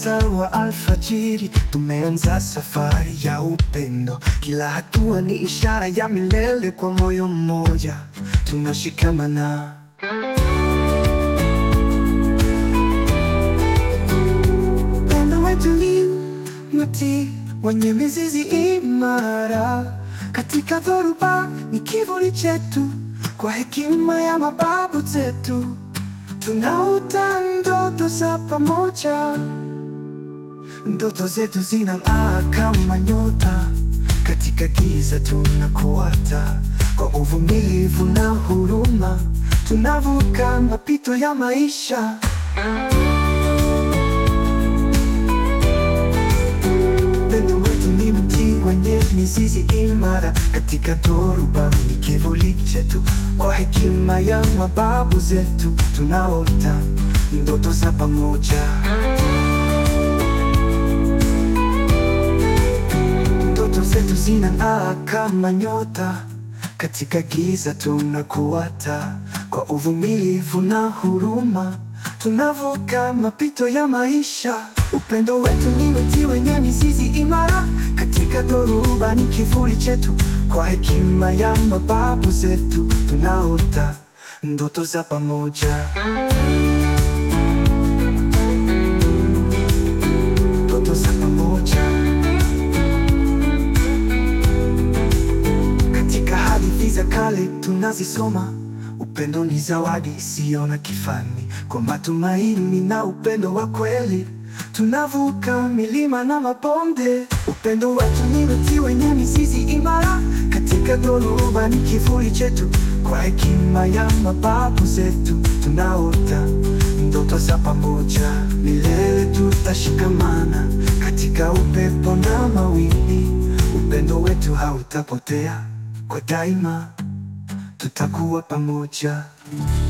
mwangaza wa alfajiri, tumeanza safari ya upendo. Kila hatua ni ishara ya milele, kwa moyo mmoja tunashikamana. Upendo wetu ni mti wenye mizizi imara, katika dhoruba ni kivuli chetu, kwa hekima ya mababu zetu tunaota ndoto za pamoja. Ndoto zetu zinang'aa kama nyota, katika giza tunakuata, kwa uvumilivu na huruma tunavuka mapito ya maisha. Upendo wetu ni mti wenye mizizi imara, katika dhoruba ni kivuli chetu, kwa hekima ya mababu zetu tunaota ndoto za pamoja. Ndoto zetu zinang'aa kama nyota, katika giza tunakuata, kwa uvumilivu na huruma tunavuka mapito ya maisha. Upendo wetu ni mti wenye mizizi imara, katika dhoruba ni kivuli chetu, kwa hekima ya mababu zetu tunaota ndoto za pamoja. Ndoto za pamoja. Katika hadithi za kale tunazisoma, upendo ni zawadi isiyo na kifani. Kwa matumaini na upendo wa kweli tunavuka milima na mabonde. Upendo wetu ni mti wenye mizizi imara, katika dhoruba ni kivuli chetu, kwa hekima ya mababu zetu tunaota ndoto za pamoja. Milele tutashikamana katika upepo na mawimbi, upendo wetu hautapotea, kwa daima tutakuwa pamoja.